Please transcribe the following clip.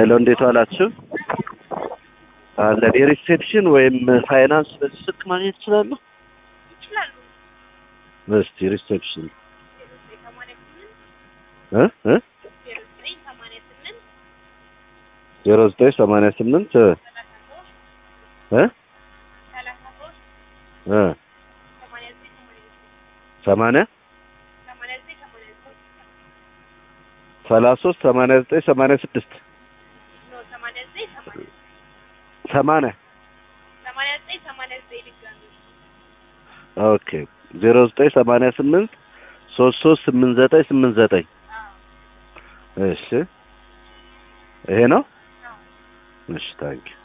ሄሎ እንዴት ዋላችሁ? አለን የሪሴፕሽን ወይም ፋይናንስ በዚህ ስልክ ማግኘት እችላለሁ? ይችላሉ። እስቲ ሪሴፕሽን ዜሮ ዘጠኝ ሰማንያ ስምንት እ እ ዜሮ ዘጠኝ ሰማንያ ስምንት ዜሮ ዘጠኝ ሰማንያ ስምንት እ ሰላሳ ሶስት እ ሰላሳ ሶስት እ ሰማንያ ዘጠኝ ሰማንያ ዘጠኝ ሰማንያ ሰማንያ ዘጠኝ ሰማንያ ሶስት ሰላሳ ሶስት ሰማንያ ዘጠኝ ሰማንያ ስድስት ኖ ሰማንያ ዘጠኝ ሰማንያ ሰማንያ ሰማንያ ዘጠኝ ሰማንያ ዘጠኝ ድጋሚ ኦኬ ዜሮ ዘጠኝ ሰማንያ ስምንት ሶስት ሶስት ስምንት ዘጠኝ ስምንት ዘጠኝ አዎ እሺ ይሄ ነው አዎ እሺ ታንኪ